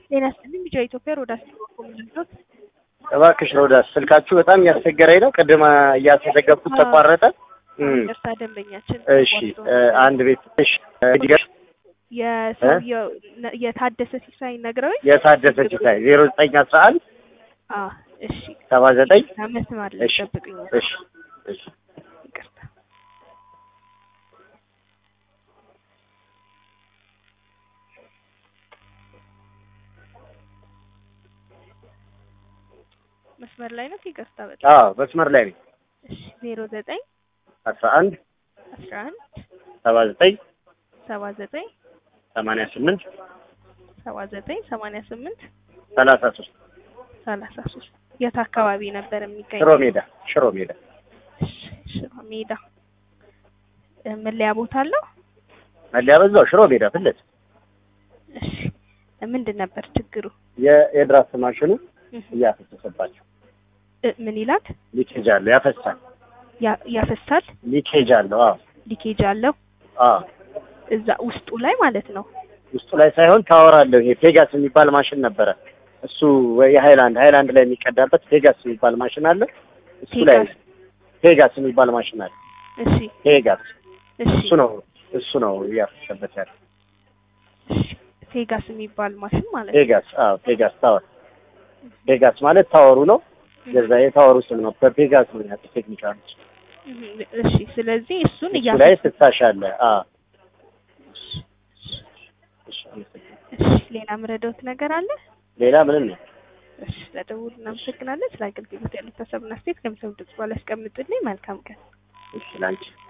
ጤና ይስጥልኝ ቢጫ ኢትዮጵያ ሮዳስ ኮሚኒቲ እባክሽ ሮዳስ ስልካችሁ በጣም እያስቸገረኝ ነው። ቅድም እያስመዘገብኩት ተቋረጠ። እም፣ ደርሳ ደንበኛችን እሺ እ፣ አንድ ቤት እሺ፣ እ፣ ዲገር የሰውየው ነ- የታደሰ ሲሳይ ነግረውኝ የታደሰ ሲሳይ ዜሮ ዘጠኝ አስራ አንድ አ እሺ ሰባ ዘጠኝ መስመር ላይ እሺ ጠብቅኝ እሺ እሺ ይቅርታ መስመር ላይ ነው ይቅርታ በጣም አዎ መስመር ላይ ነኝ። እሺ ዜሮ ዘጠኝ አስራ አንድ አስራ አንድ ሰባ ዘጠኝ ሰባ ዘጠኝ ሰማንያ ስምንት ሰባ ዘጠኝ ሰማንያ ስምንት ሰላሳ ሶስት ሰላሳ ሶስት የት አካባቢ ነበር የሚገኘው? ሽሮ ሜዳ ሽሮ ሜዳ እሺ፣ ሽሮ ሜዳ እ፣ መለያ ቦታ አለው? መለያ በዛው ሽሮ ሜዳ ፊት ለፊት እሺ ምንድን ነበር ችግሩ? የ- የድራፍት ማሽኑ እህ፣ እያፈሰሰባቸው እ፣ ምን ይላል? ሊኬጅ አለው ያፈሳል። ያ- ያፈሳል፣ ሊኬጅ አለው አዎ ሊኬጅ አለው አዎ እዛ ውስጡ ላይ ማለት ነው። ውስጡ ላይ ሳይሆን ታወር አለው። ይሄ ፔጋስ የሚባል ማሽን ነበረ። እሱ ወይ የሃይላንድ ሃይላንድ ላይ የሚቀዳበት ፔጋስ የሚባል ማሽን አለ። እሱ ላይ ፔጋስ። ፔጋስ የሚባል ማሽን አለ። እሺ ፔጋስ እሺ እሱ ነው እሱ ነው እያፈሰበት ያለ እሺ ፔጋስ የሚባል ማሽን ማለት ነው። ፔጋስ። አዎ ፔጋስ ታወር። ፔጋስ ማለት ታወሩ ነው። የዛ የታወሩ ስም ነው። በፔጋስ ነው ያለው ቴክኒካል። እህ፣ እሺ ስለዚህ እሱን እሱ ላይ እያፈ ፍሳሽ አለ። አዎ እሺ፣ አመሰግናለሁ። እሺ ሌላ ምረዳውት ነገር አለ? ሌላ ምንም ነው። እሺ ለደውል እናመሰግናለን። ስለ አገልግሎት ያሉት ሀሳብና አስተያየት ከሚሰሙ ድምጽ በኋላ ያስቀምጡልኝ። መልካም ቀን። እሺ ላንቺ